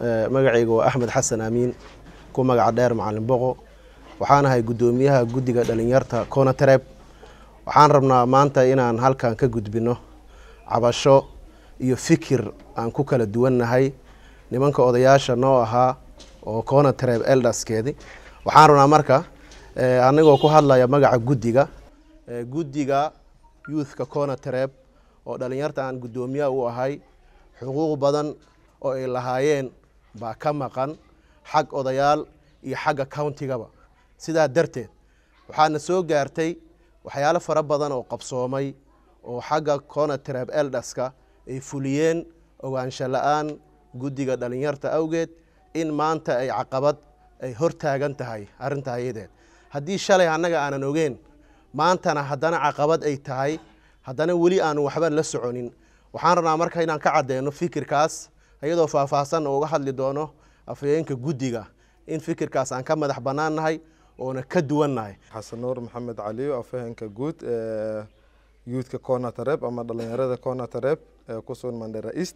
magacayga waa axmed xasan aamiin ku magaca dheer macalin boqo waxaan ahay guddoomiyaha guddiga dhalinyarta conatreb waxaan rabnaa maanta inaan halkan ka gudbino cabasho iyo fikir aan ku kala duwannahay nimanka odayaasha noo ahaa oo conatreb eldaskeedi waxaan rabnaa marka anigoo ku hadlaya magaca guddiga guddiga youthka conatreb oo dhalinyarta aan guddoomiyaha u ahay xuquuq badan oo ay lahaayeen baa ka maqan xag odayaal iyo xagga countigaba sidaa darteed waxaana soo gaartay waxyaalo fara badan oo qabsoomay oo xagga conatreb eldaska ay fuliyeen ogaansho la-aan guddiga dhalinyarta awgeed in maanta ay caqabad ay hortaagan tahay arrinta ayadeed haddii shalay annaga aanan ogeen maantana haddana caqabad ay tahay haddana weli aanu waxba la soconin waxaan rabnaa marka inaan ka cadeyno fikirkaas iyadoo faahfaahsan uga hadli doono afhayeenka guddiga in fikirkaas aan ka madax banaannahay oona ka duwannahay xasan nuur maxamed caliyo afhayeenka guud ee youthka conatareb ama dhalinyarada conatareb ee ku sugan mandera east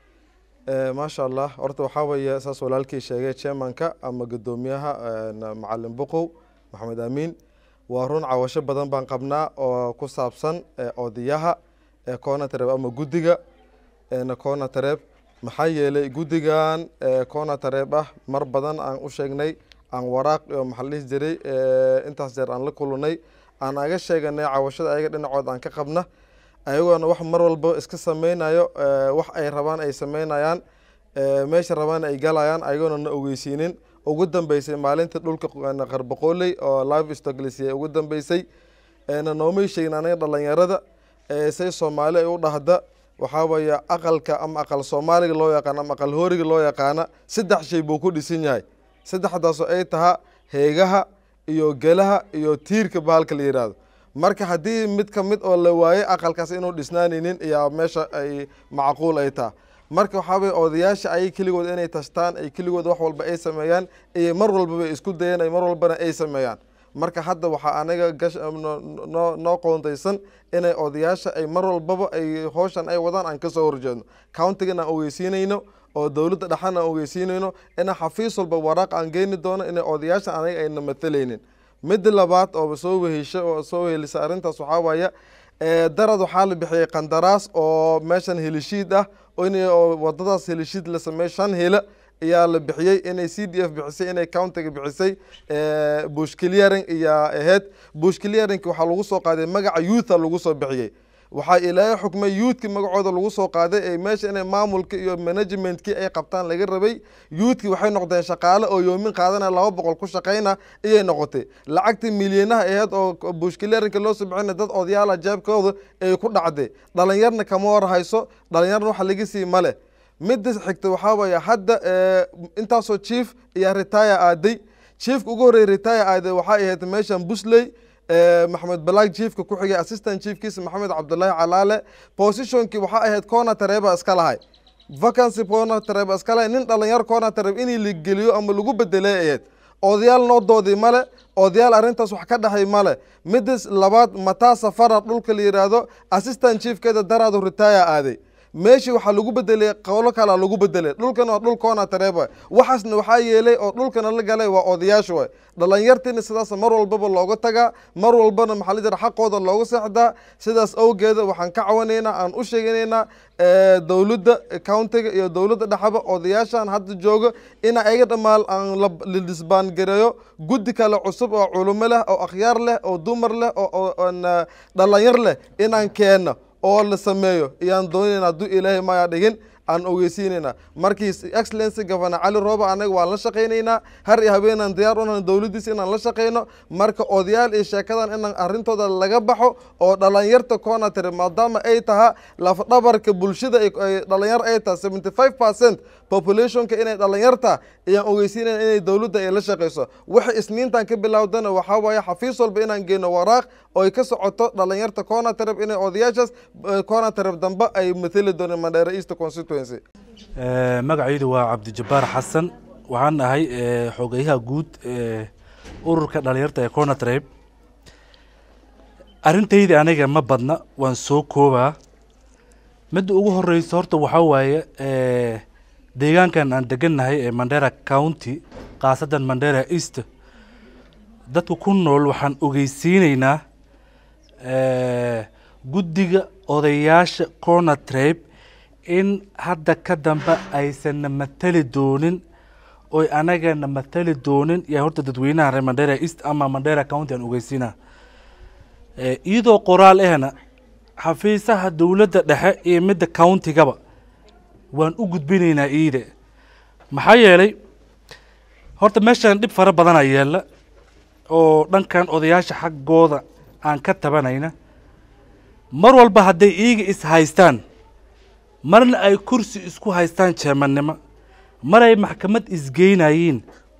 maasha allah horta waxaa weeye saas walaalkii sheegay chairmanka ama guddoomiyaha macalin buqow maxamed aamiin waa run cawasho badan baan qabnaa oo ku saabsan odayaha conatareb ama guddiga conatareb maxaa yeelay guddigan conatareb ah mar badan aan u sheegnay aan waraaq maxaa la dhihi jiray intaas jeer aan la kulunay aan aga sheeganay cawashada ayaga dhinacood aan ka qabna ayagoona wax mar walba iska sameynayo wax ay rabaan ay sameynayaan meesha rabaan ay galayaan ayagoona na ogeysiinin ugu dambeysay maalinta dhulka qarbaqooley oo live stoglisiya ugu dambeysay na noomay sheegin anaga dhalinyarada say soomaali ay u dhahda waxaa weeye aqalka ama aqal soomaaliga loo yaqaano ama aqal hooriga loo yaqaana saddex shay buu ku dhisan yahay saddexdaasoo ay tahaa heegaha iyo gelaha iyo tiirka bahalka la yihahdo marka haddii mid ka mid oo la waayey aqalkaas inuu dhisnaanaynin iyaa meesha ay macquul ay taha marka waxaa weye odayaasha ayay keligood inay tashtaan ay keligood wax walba ay sameeyaan iyo mar walbaba isku dayeen ay mar walbana ay sameeyaan marka hadda waxaa anaga gashnoo noo qoontaysan inay odayaasha ay mar walbaba ay howshan ay wadaan aan kasoo horjeedno countigan aan ogeysiinayno oo dowladda dhexan aan ogeysiinayno inaan xafiis walba waraaq aan geeni doono inay odayaasha anaga ayna matalaynin midda labaad oo soo wehesha oo soo wehelisa arrintaas waxaa waaya darad waxaa la bixiyay qandaraas oo meeshan helishiid ah in wadadaas helishiid la sameeyo shan hela ayaa la bixiyey inay c d f bixisay inay countiga bixisay bush clearing iyaa ahayd bush clearingki waxaa lagu soo qaaday magaca youtha lagu soo bixiyey waxaa ilaahay xukmay youthki magacooda lagu soo qaaday ee meesha inay maamulka iyo managementkii ay qabtaan laga rabay youthki waxay noqdeen shaqaale oo yoomin qaadanaya laba boqol ku shaqayna iyay noqotay lacagtii milyanaha aheyd oo bushkileerinka loo soo bixina dad odayaala jeebkooda ay ku dhacday dhalinyarna kama war hayso dhalinyarna waxa laga sii male midda xigta waxaa weeye hadda intaasoo chief iyo retire aaday chiefka ugu horreeyay retire aaday waxay ahayd meeshan busley maxamed balaag chiefka ku xigay assistant chiefkiisa maxamed cabdulaahi calaale positionkii waxaa ahayd cona tareba iska lahay vacancy cona tareba iska lahay nin dhalinyar cona tareb inii la geliyo ama lagu bedelay ahayd odayaal noo doodii male odayaal arrintaas wax ka dhexay male midas labaad mataa safara dhulka la yidhaahdo assistant chiefkeeda daraadu retire aaday meeshii waxaa lagu bedelay qowlo kalea lagu bedelay dhulkan waa dhul coona tareeba waxaasna waxaa yeelay oo dhulkana la galay waa odayaasha way dhalinyartiina sidaas mar walbaba looga tagaa mar walbana maxaa la jira xaqooda looga seexdaa sidaas awgeeda waxaan ka cawanaynaa aan u sheeganaynaa dowladda countiga iyo dowladda dhexaba odayaashan hadda jooga in ayaga dhammaan aan la disbaangareeyo guddi kale cusub oo culumo leh oo akhyaar leh oo dumar leh oo dhalinyar leh inaan keenno oo la sameeyo iyaan doonayna hadduu ilaahay maya dhigin aan ogeysiinayna markii excellency governor cali rooba anaga waan la shaqaynaynaa har iyo habeenaan diyaar unahay dowladdiisa inaan la shaqayno marka odayaal iyo sheekadan inaan arrintooda laga baxo oo dhalinyarta coonatary maadaama ay tahaa lafdhabarka bulshada dhalinyar ay taha seventy five percent populationka inay dhalinyarta ayaan ogeysiinayna inay dowladda ay la shaqayso waxa isniintan ka bilowdana waxaa waaye xafiis walba inaan geyno waraaq oo ay ka socoto dhalinyarta conatareb inay odayaashaas conatareb dambe ay mathali dooneen mandheera east constituency magacaydu waa cabdijabbaar xasan waxaan ahay xogeyaha guud ee ururka dhalinyarta ee conatreb arrintayda aniga ma badna waan soo koobaa midda ugu horeysa horta waxaa waaye deegaankan aan degannahay ee mandera county khaasadan mandera east dadka ku nool waxaan ogeysiineynaa guddiga odayaasha corner tribe in hadda ka dambe aysanna matali doonin oy anagana matali doonin yaa horta dadweynaha reer mandera east ama mandera county aan ogeysiinaa iyadoo qoraal ahna xafiisaha dowladda dhexe iyo midda countigaba waan u gudbinaynaa iide maxaa yeelay horta meeshan dhib fara badana yeela oo dhankan odayaasha xaggooda aan ka tabanayna mar walba hadday iiga is haystaan marna ay kursi isku haystaan jeemannimo mar ay maxkamad isgeynayiin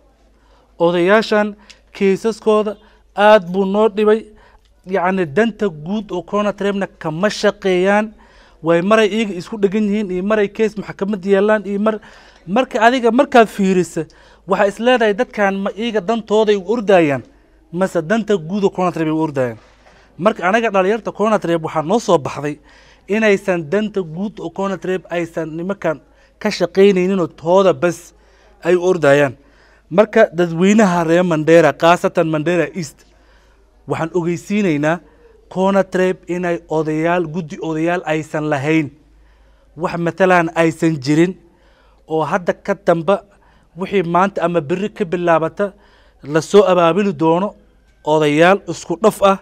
odayaashan keisaskooda aada buu noo dhibay yacni danta guud oo conatrebna kama shaqeeyaan way maray iyaga isku dhegan yihiin iyo maray kees maxkamad yeelaan iyo mar marka adiga markaad fiirisa waxaa is leedahay dadkan ma iyaga dantooday u ordayaan mase danta guud oo conatreb ay u ordayaan marka anaga dhalinyarta conatreb waxaa noo soo baxday inaysan danta guud oo conatreb aysan nimankan ka shaqaynayninoo tooda bas ay u ordayaan marka dadweynaha reer mandera khaasatan mandera east waxaan ogeysiineynaa conatreb inay odayaal guddi odayaal aysan lahayn wax matalan aysan jirin oo hadda ka damba wixii maanta ama beri ka bilaabata lasoo abaabili doono odayaal isku dhaf ah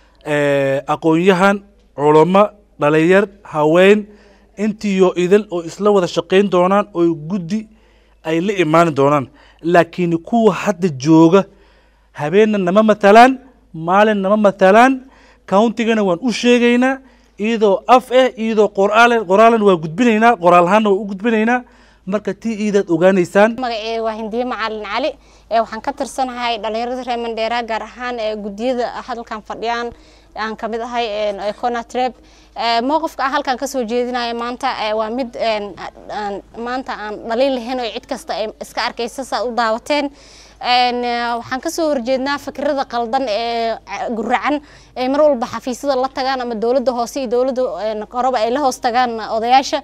aqoon-yahan culamo dhalinyar haween intiyo idil oo isla wada shaqayn doonaan oo guddi ay la imaani doonaan laakiin kuwa hadda jooga habeenna nama matalaan maalin nama matalaan countigana waan u sheegaynaa iyadoo af eh iyadoo qoraal qoraalan waa gudbinaynaa qoraal ahaanna waa u gudbinaynaa marka tii iidaad ogaanaysaan magaceega waa hindiye macalin cali ee waxaan ka tirsanahay dhalinyarada reer mandheera gaar ahaan ee guddiyada hadalkan fadhiyaan aan kamid ahay conatreb mowqifka aan halkan kasoo jeedinaya maanta waa mid maanta aan dhaliil lahayn oo cid kasta ay iska arkaysa saa u daawateen waxaan kasoo horjeednaa fikirada qaldan ee guracan ay mar walba xafiisyada la tagaan ama dowladda hoose iyo dowladda koroba ay la hoos tagaan odayaasha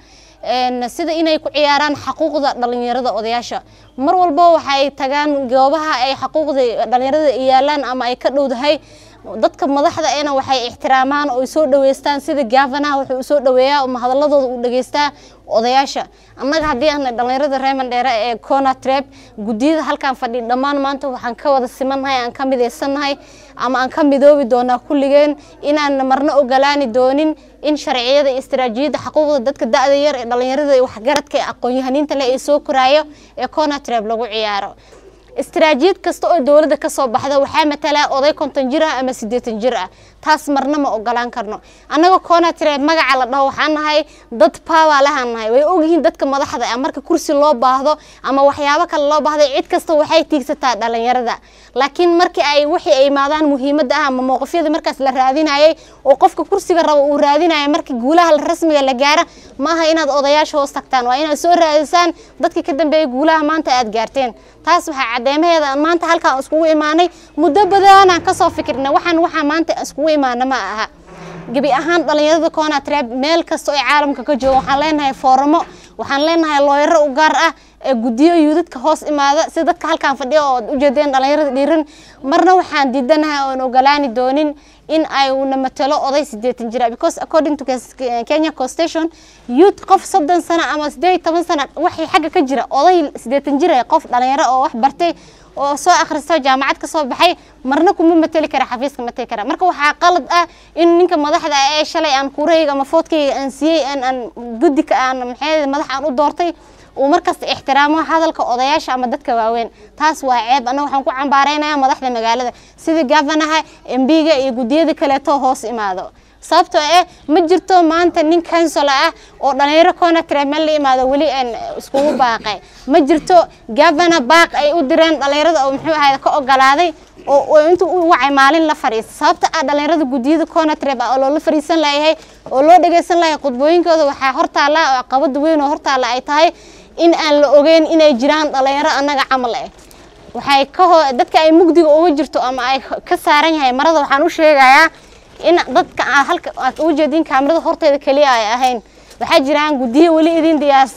sida inay ku ciyaaraan xaquuqda dhalinyarada odayaasha mar walba waxay tagaan goobaha ay xaquuqda dhalinyarada yaalaan ama ay ka dhowdahay dadka madaxda ena waxay ixtiraamaan oo soo dhaweystaan sida gavanaha wuxuu usoo dhaweeyaa ama hadaladooda uu dhageystaa odayaasha annaga haddii aan dhalinyarada reer mandheere ee conatreb guddiyada halkan fadhi dhammaan maanta waxaan ka wada simannahay aan ka midaysannahay ama aan ka midoobi doonaa kulligeen inaan marna ogolaani doonin in sharciyada iyo istaraatiijiyadda xuquuqda dadka da-da yar ee dhalinyarada iyo waxgaradka ee aqoon-yahaniinta leh ee soo koraayo ee conatreb lagu ciyaaro istaraatiijiyad kasta oo dowladda ka soo baxda waxaa matalaa oday konton jir ah ama siddeetan jir ah taas marna ma ogolaan karno annaga conatreb magaca la dhaho waxaan nahay dad power lahaan nahay way ogyihiin dadka madaxda ah marka kursi loo baahdo ama waxyaabo kale loo baahdo cid kasta waxay tiigsataa dhalinyarada laakiin markii ay wixii ay imaadaan muhiimadda ah ama mowqifyada markaas la raadinayay oo qofka kursiga rabo uu raadinayo markii guulaha rasmiga la gaara maaha inaad odayaasha hoos tagtaan waa inaad soo raadisaan dadkii ka dambeeyay guulaha maanta aad gaarteen taas waxaa cadeymaheeda maanta halkaan iskugu imaanay muddo badanaan kasoo fikirna waxaan waxaa maanta iskugu imaana ma aha gebi ahaan dhalinyarada conatreb meel kasta oo caalamka ka jooga waxaan leenahay fooramo waxaan leenahay looyaro u gaar ah ee guddiyo yuudadka hoos imaada si dadka halkaan fadhiya oo ujeedeen dhalinyarada dhiiran marna waxaan diidanahay oon ogolaani doonin in ay una matalo oday sideetan jira because according to kenya constitution youth qof soddon sano ama sideed iyo toban sano waxay xagga ka jira oday sideetan jira qof dhalinyaro oo wax bartay oo soo akhristo jaamacad ka soo baxay marna kuma mateli kara xafiiska mateli kara marka waxaa qalad ah in ninka madaxda ee shalay aan kuurahayga ama foodkayga aan siiyey aan aan guddika aan maxay madax aan u doortay uu markasta ixtiraamo hadalka odayaasha ama dadka waaweyn taas waa ceeb annaga waxaan ku cambaaraynaya madaxda magaalada sida gavanaha embiga iyo guddiyada kaleeto hoos imaado sababtoo eh ma jirto maanta nin councilor ah oo dhalinyaro conatreb meel la imaado weli aan iskugu baaqay ma jirto governor baaq ay u direen dhalinyarada oo muxuu ahayd ka ogolaaday oo intuu u wacay maalin la fadhiista sababta ah dhalinyarada guddiyada conatreb ah oo loola fadhiisan layahay oo loo dhageysan lahay khudbooyinkooda waxaa hortaala oo caqabada weyn oo hortaala ay tahay in aan la ogeyn inay jiraan dhalinyaro annaga camal eh waxay ka ho dadka ay mugdiga uga jirto ama ay ka saaran yahay marada waxaan u sheegayaa in dadka halka aad uga jeedin kaamirada horteeda keliya ay ahayn waxaa jiraan guddiyo weli idin diyaarsan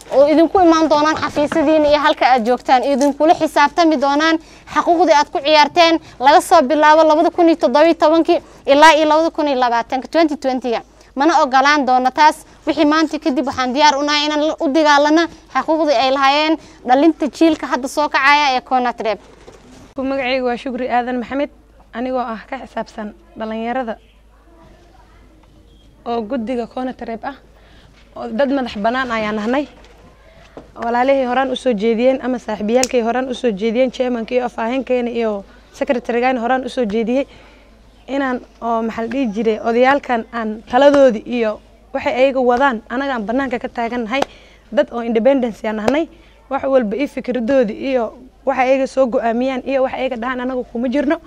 oo idinku imaan doonaan xafiisyadiina iyo halka aad joogtaan idinkula xisaabtami doonaan xaquuqdii aad ku ciyaarteen laga soo bilaabo labada kun iyo toddobiyo tobankii ilaa iyo labada kun iyo labaatanka twenty twentyga mana ogolaan doono taas wixii maanta kadib waxaan diyaar unahay inaan u dagaalano xaquuqdii ay lahaayeen dhalinta jiilka hadda soo kacaya ee conatreb magacayga waa shukri aadan maxamed anigoo ah ka xisaabsan dhalinyarada oo guddiga conatreb ah oo dad madax bannaan ayaan nahnay walaalihii horaan usoo jeediyeen ama saaxiibayaalkay horaan usoo jeediyeen chairmanka iyo afaheenkeena iyo secretarygaana horaan usoo jeediyey inaan oo maxaa la dhihi jiray odayaalkan aan taladoodii iyo waxay ayaga wadaan anaga aan banaanka ka taagannahay dad oo independence aan nahnay wax walba iyo fikradoodii iyo waxa ayaga soo go-aamiyaan iyo wax ayaga dhahaan anaga kuma jirno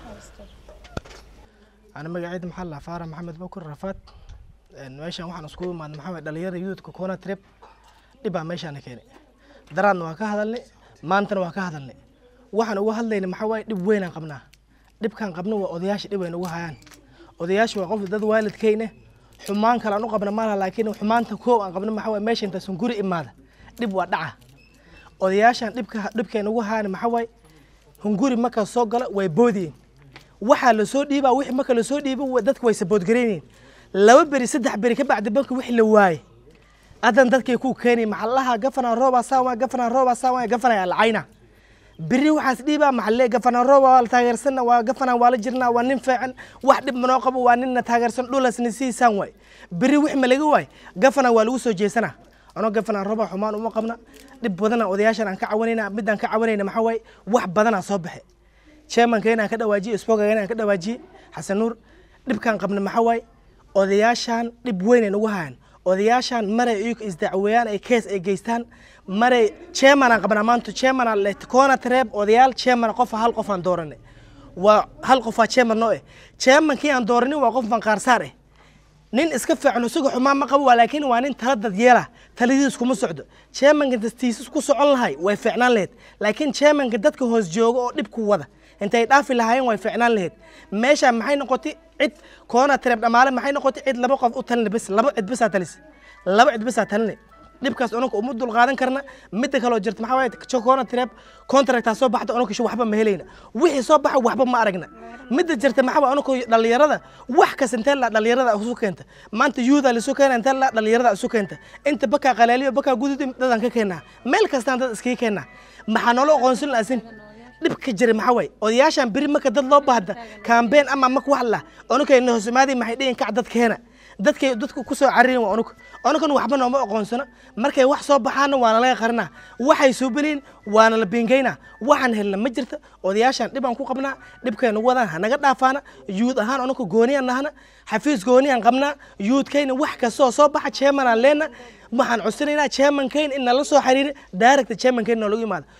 أنا مقعد محل فارة محمد بكر رفات meeshan waxaan iskugu imaadnay maxaa waye dhalinyarada youthka corner trip dhibaa meeshaana keenay daraadna waa ka hadalnay maantana waa ka hadalnay waxaan uga hadlayna maxaa waaye dhib weynaan qabnaa dhibkaan qabna waa odayaasha dhib ayna uga hayaan odayaasha waa qof dad waalidkayne xumaan kale aan u qabna malaha laakiin xumaanta koow aan qabna maxaa waaye meesha intaasun guri imaada dhib waa dhaca odayaashan dhibka dhibkayna uga hayaan maxaa waaye hunguri markaa soo gala way boodiyeen waxaa lasoo dhiibaa wixii marka lasoo dhiibo dadka way saboodgaraynayeen laba beri saddex beri ka bacdi banka wixii la waaye adan dadkay ku keenay maxallaha gafana rooba saawa gafana rooba saawa gafana alcayna beri waxaas dhiibaa maxalle gafana rooba waa la taageersanna waa gafana waa la jirnaa waa nin fiican wax dhib manoo qabo waa ninna taageersan dhulasna siisaan waay beri wix ma laga waay gafana waa lagu soo jeesanaa anoo gafana rooba xumaan uma qabna dhib badana odayaashan aan ka cawanayna midaan ka cawanayna maxaa waaye wax badanaa soo baxe chairmanka inaan ka dhawaajiye spogaga inaan ka dhawaajiye xasan nuur dhibkaan qabna maxaa waaye odayaashan dhib weyn ay nagu hayaan odayaashan maray iyagu isdacweeyaan ay kees ay geystaan maray chairman aan qabnaa maanta chairman aan leh koona tareeb odayaal chairman qof hal qof aan dooranay waa hal qofaa chairman noo eh chairmankii aan dooranin waa qof banqaarsaar eh nin iska fiican isaga xumaan ma qabo waa laakiin waa nin tala dad yeela taladiis kuma socdo chairmanka dastiisas ku socon lahay way fiicnaan lahayd laakiin chairmanka dadka hoos jooga oo dhib ku wada intay dhaafi lahaayeen way fiicnaan lahayd meesha maxay noqotay cid koona tareeb dhamaale maxay noqotay cid laba qof u talina bes laba cid besaa talis laba cid besaa talinay dhibkaas unanka uma dul qaadan karna midda kaloo jirta maxaa waaye koona tareeb contractaa soo baxda unanka shi waxba ma helayna wixii soo baxa waxba ma aragna midda jirta maxaa waaye unanka dhalinyarada wax kas intee la dhalinyarada isu keenta maanta yuuda lisu keena intee la dhalinyarada isu keenta inta bakaa qalaaliyo bakaa gududi dadaan ka keenaa meel kastaan dad iskaga keenaa maxaa noola aqoonsan laasin dhibka jira maxaa waaye odayaashan beri marka dad loo baahda kambeen ama marka wax la onukayna hoosmaadii maxay dhihin kac dad keena dadkay dadku ku soo caririn waa unug unugan waxba nooma aqoonsano markay wax soo baxaana waana laga qarinaa waxay soo beliin waana la biingaynaa waxaan helna ma jirta odayaashan dhibaan ku qabnaa dhibkaynu wadaan hanaga dhaafaana yuud ahaan unuka gooniyaan nahana xafiis gooniyaan qabnaa yuudkayna wax kastoo soo baxa chairmanaan leena waxaan codsanaynaa chairmankayn in nala soo xiriiri director chairmankayn noolagu imaada